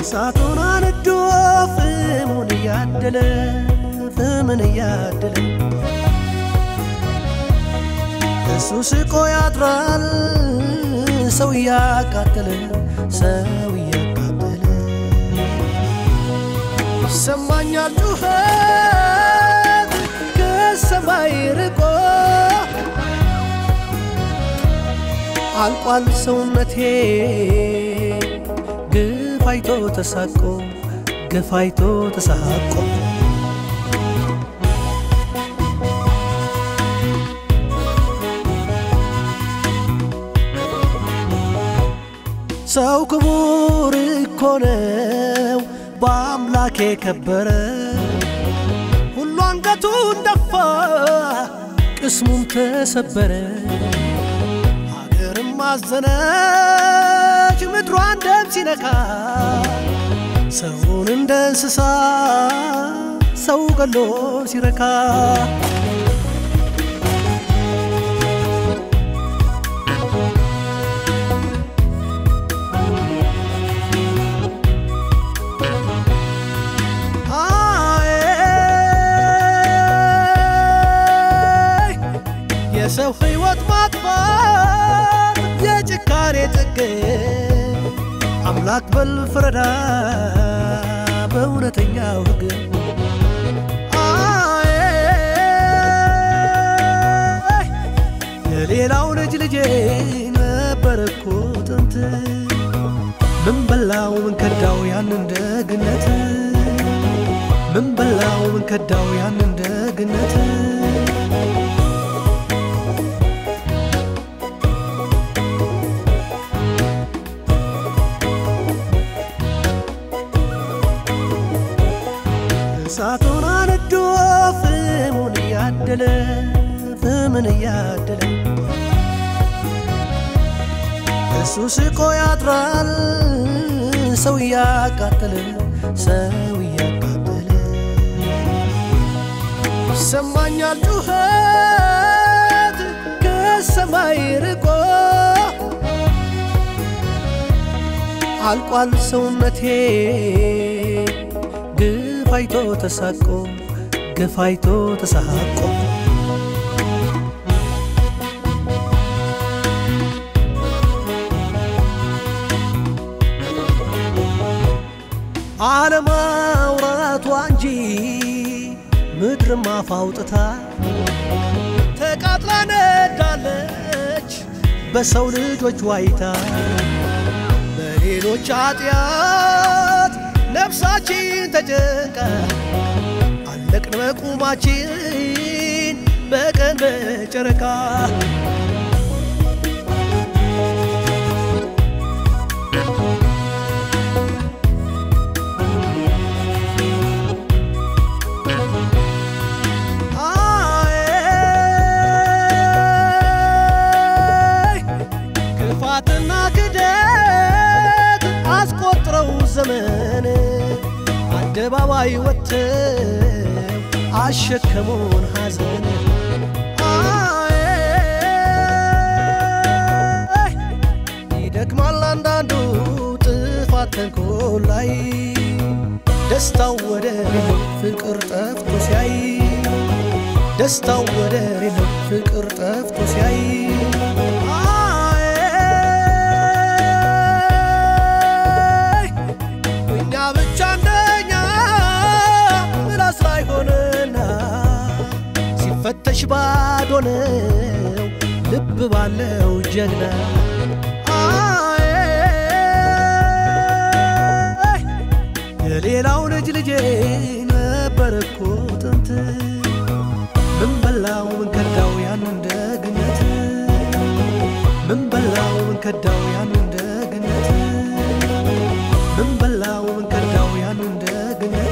እሳቱን አንዶ ፍሙን እያደለ ፍምን እያደለ እሱ ስቆ ያድራል ሰው እያቃጠለ ሰው እያቃጠለ ይሰማኛል ጩኸት ከሰማይ ርቆ አልቋል ሰውነቴ ግፍ አይቶ ተሳቆ ግፍ አይቶ ተሳቆ ሰው ክቡር እኮ ነው በአምላክ የከበረ ሁሉ አንገቱን ደፋ ቅስሙም ተሰበረ ሀገርም አዘነች ምድሯን ደም ሲነካ ሰውን እንደ እንስሳ ሰው ገሎ ሲረካ አይ የሰው ሕይወት ማጥፋት የጭካኔ ጥግ አምላክ በል ፍረዳ በእውነተኛው ሕግ አይ የሌላው ልጅ ልጄ ነበር እኮ ጥንት ምን በላው ምን ከዳው ያንን ደግነት ምን በላው ምን ከዳው ያንን ደግነት እሳቱን አንዶ ፍሙን እያደለ ፍምን እያደለ እሱ ስቆ ያድራል ሰው እያቃጠለ ሰው እያቃጠለ ይሰማኛል ጩኸት ከሰማይ ርቆ አልቋል ሰውነቴ ግፍ አይቶ ተሳቆ ግፍ አይቶ ተሳቆ አለማውራቷ እንጂ ምድር አፍ አውጥታ ተቃጥላ ነዳለች በሰው ልጆች ዋይታ በሌሎች ኃጢአት ነፍሳችን ተጨንቃ አለቅን በቁማችን በቀን በጨረቃ አይ ክፋትና ክደት አስቆጥረው ዘመን አደባባይ ወጥተው አሸከሙን ሐዘን አይ ይደክማል አንዳንዱ ጥፋት ተንኮል ላይ ደስታው ወደ ሌለው ፍቅር ጠፍቶ ሲያይ ደስታው ወደ ሌለው ፍቅር ጠፍቶ ሲያይ አይ እኛ ብቻ እንደኛ ምላስ ላይ ሆነና ሲፈተሽ ባዶ ነው ልብ ባለው ጀግና አይ የሌላው ልጅ ልጄ ነበር እኮ ጥንት ምን በላው ምን ከዳው ያንን ደግነት ምን በላው ምን ከዳው ያንን ደግነት ምን በላው ምን ከዳው ያንን ደግነት